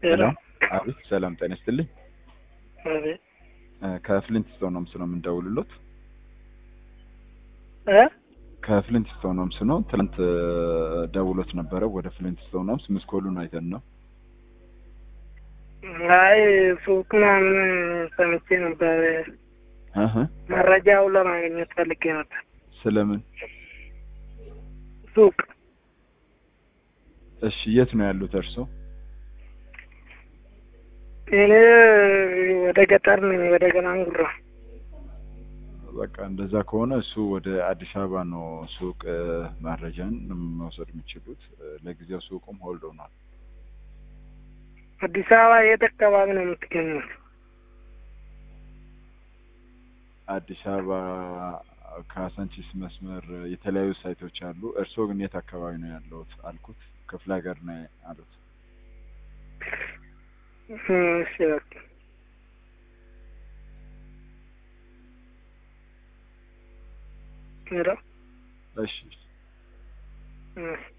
ሄሎ አቤት ሰላም ጤና ይስጥልኝ። አቤት እ ከፍሊንት ስቶን ሆምስ ነው የምንደውልሎት። እ ከፍሊንት ስቶን ሆምስ ነው። ትናንት እ ደውሎት ነበረ ወደ ፍሊንት ስቶን ሆምስ ምስኮሉን አይተን ነው። አይ ሱቅ ምናምን ሰምቼ ነበር። እህ መረጃው ለማግኘት ፈልጌ ነበር። ስለምን? ሱቅ እሺ የት ነው ያሉት እርሶ? እኔ ወደ ገጠር ነኝ፣ ወደ ገናንጉራ። በቃ እንደዛ ከሆነ እሱ ወደ አዲስ አበባ ነው ሱቅ እ መረጃን መውሰድ የሚችሉት። እ ለጊዜው ሱቁም ሆልድ ሆኗል። አዲስ አበባ የት አካባቢ ነው የምትገኙት? አዲስ አበባ ካሳንቺስ መስመር የተለያዩ ሳይቶች አሉ። እርስዎ ግን የት አካባቢ ነው ያለሁት አልኩት። ክፍለ ሀገር ነው አሉት። እሺ በቃ ሄሎ እሺ እሺ